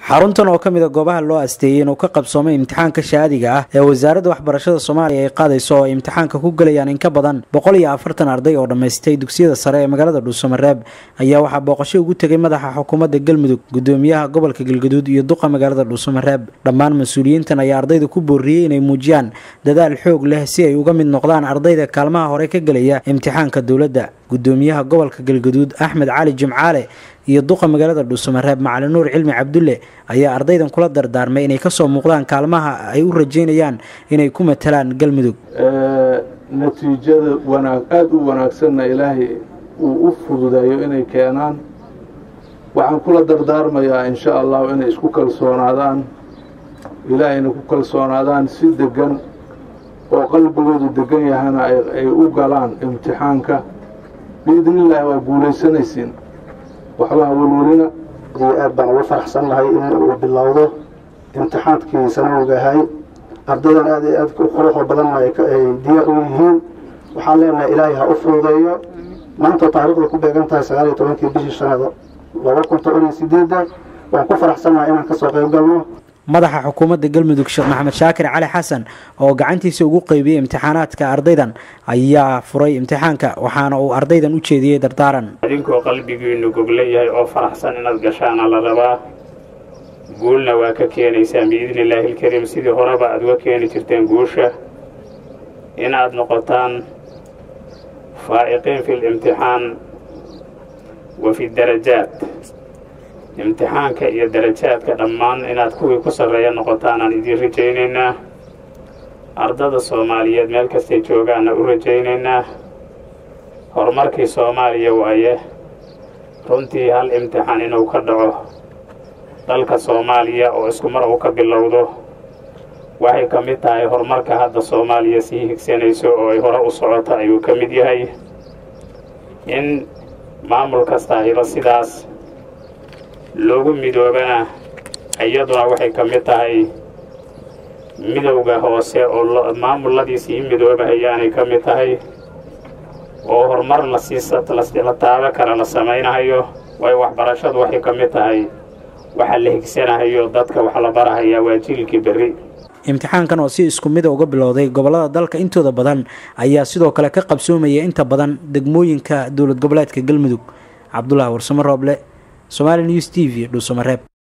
xaruntan oo ka mid a goobaha loo asteeyey inuu ka qabsoomay imtixaanka shaadiga ah ee wasaaradda waxbarashada soomaaliya ay qaadayso oo ay imtixaanka ku gelayaan in ka badan boqol iyo afartan arday oo dhammaystay dugsiyada sare ee magaalada dhuusamareeb ayaa waxaa booqasho ugu tegay madaxa xukuumadda galmudug gudoomiyaha gobolka galgaduud iyo duqa magaalada dhuusamareeb dhammaan mas-uuliyiintan ayaa ardayda ku booriyey inay muujiyaan dadaal xoog leh si ay uga mid noqdaan ardayda kaalmaha hore ka gelaya imtixaanka dowladda gudoomiyaha gobolka galgaduud axmed cali jimcaale iyo duqa magaalada dhuusamareeb macalin nuur cilmi cabdulle ayaa ardaydan kula dardaarmay inay kasoo muuqdaan kaalmaha ay u rajeynayaan inay ku matalaan galmudug natiijada wanaag aada u wanaagsanna ilaahay uu u fududeeyo inay keenaan waxaan kula dardaarmayaa insha allahu inay isku kalsoonaadaan ilaahayna ku kalsoonaadaan si degan oo qalbigoodu degan yahana ay u galaan imtixaanka biidnillaahi waa guulaysanaysiin waxbaha welwelina iyo aad baan ugu faraxsannahay in uu bilowdo imtixaankii sanawgahay ardaydan aad iyo aad quruxda badanna ay diyaar u yihiin waxaan leenahay ilaahay ha u fududeeyo maanta taariikhda ku beegan tahay sagaal iyo tobankii bishii shanada laba kun toban iyo sideedda waan ku faraxsannahay inaan kasoo qayb galno madaxa xukuumadda galmudug sheekh maxamed shaakir cali xasan oo gacantiisa ugu qeybiyey imtixaanaadka ardaydan ayaa furay imtixaanka waxaana uu ardaydan u jeediyey dardaaran idinkoo qalbigiinu gogla yahay oo faraxsan inaad gashaana la rabaa guulna waa ka keenaysaan biidni illaahi ilkariim sidii horeba aad uga keeni jirteen guusha inaad noqotaan faa'iqiin fi limtixaan wa fi darajaat imtixaanka iyo darajaadka dhammaan inaad kuwii ku sarreeya noqotaanaan idiin rajaynaynaa ardada soomaaliyeed meel kastay joogaanna u rajaynaynaa horumarkii soomaaliya waaye runtii hal imtixaan inuu ka dhaco dalka soomaaliya oo isku mar uu ka bilowdo waxay ka mid tahay horumarka hadda soomaaliya sii higsanayso oo ay hore u socoto ayuu ka mid yahay in maamul kastaahiba sidaas loogu midoobana iyaduna waxay ka mid tahay midowda hoose oo maamuladiisii midoobahayaanay ka mid tahay oo horumar lasiila taabo kale la samaynahayo waayo waxbarashadu waxay ka mid tahay waxa la higsanahayo dadka wax la barahayaa waa jiilkii berri imtixaankan oo si isku mida uga bilowday gobollada dalka intooda badan ayaa sidoo kale ka qabsoomaya inta badan degmooyinka dowlad goboleedka galmudug cabdulaahi warsamo rooble somaali news t v dhuusamareeb